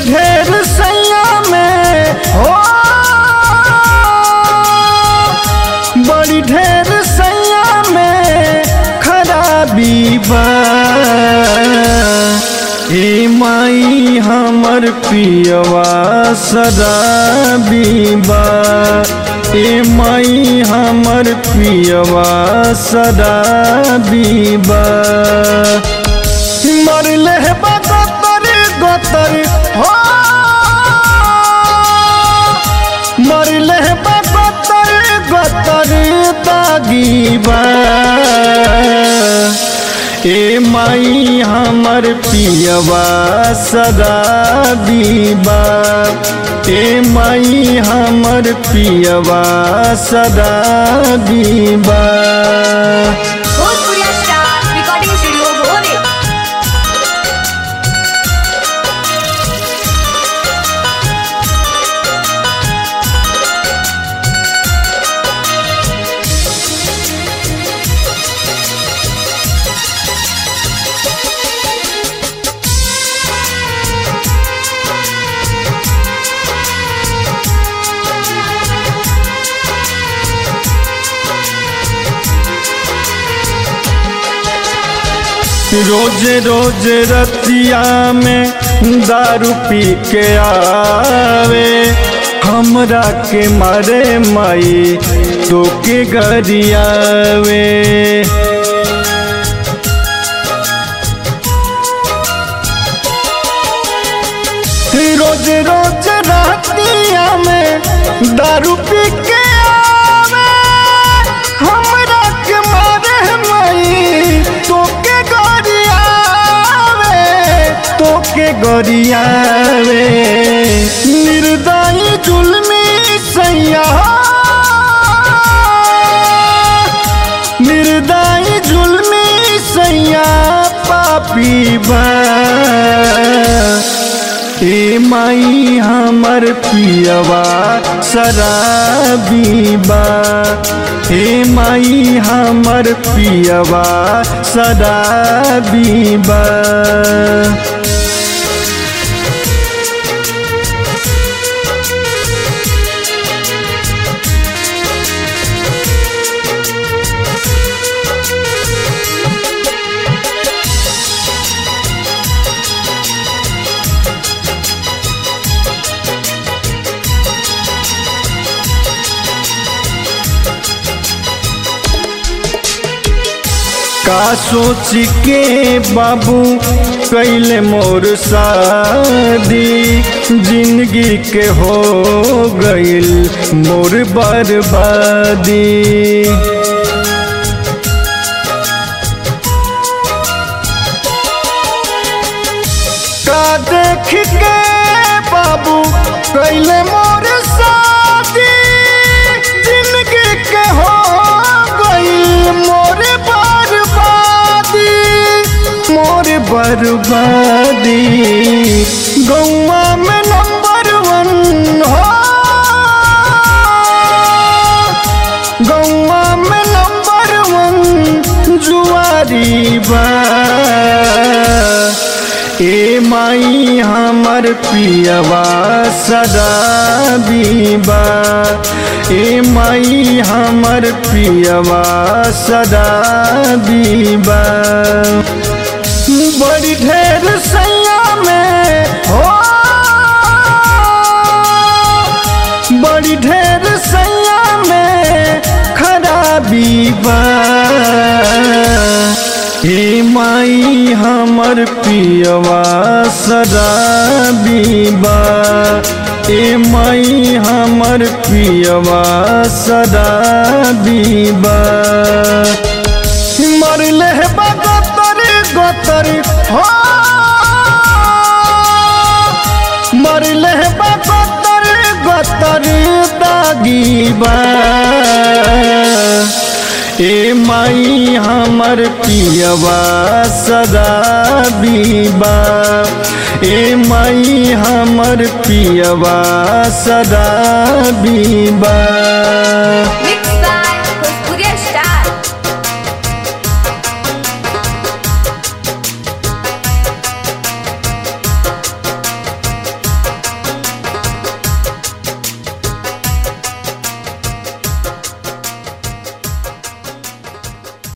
ढेर सैया में हो बड़ी ढेर सैया में खराबी बा ए माई हमर पियवा शराबी बा ए माई हमर पियवा शराबी बा मरले बा गोतर गोतर हो मरले बा गोतर गोतर दागी बा ए माई हमर पियवा शराबी बा ए माई हमर पियवा शराबी बा भोजपुरिया स्टार रिकॉर्डिंग स्टूडियो भोरे रोज रोज रतिया में दारू पी के आवे हमरा के मारे माई तो के गरियावे रोज रोज रतिया में दारू पी के आवे हमरा के मारे माई तोके गरियावे तोके गरियावे निर्दयी जुल्मी सैया निर्दयी जुल्मी सैया पापी बा ए माई हमर पियवा शराबी बा ए माई हमर पियवा शराबी बा का सोच के बाबू कैले मोर शादी जिंदगी के हो गईल मोर बर्बादी का देख के बाबू कैले मोर शादी जिंदगी के हो गई मोर बर्बादी मोर बर्बादी गौवा में नंबर वन हो गौवा में नंबर वन जुआरी बा ए माई हमर पियवा शराबी बा ए माई हमर पियवा शराबी बा बड़ी ढेर सैया में हो बड़ी ढेर सैया में खराबी बा हे माई हमर पियवा शराबी बा ए माई हमर पियवा शराबी बा मरले बा गोतर गोतर हो मरले बा गोतर गोतर दागी बा ए माई हमर पियवा शराबी बा ए माई हमर पियवा शराबी बा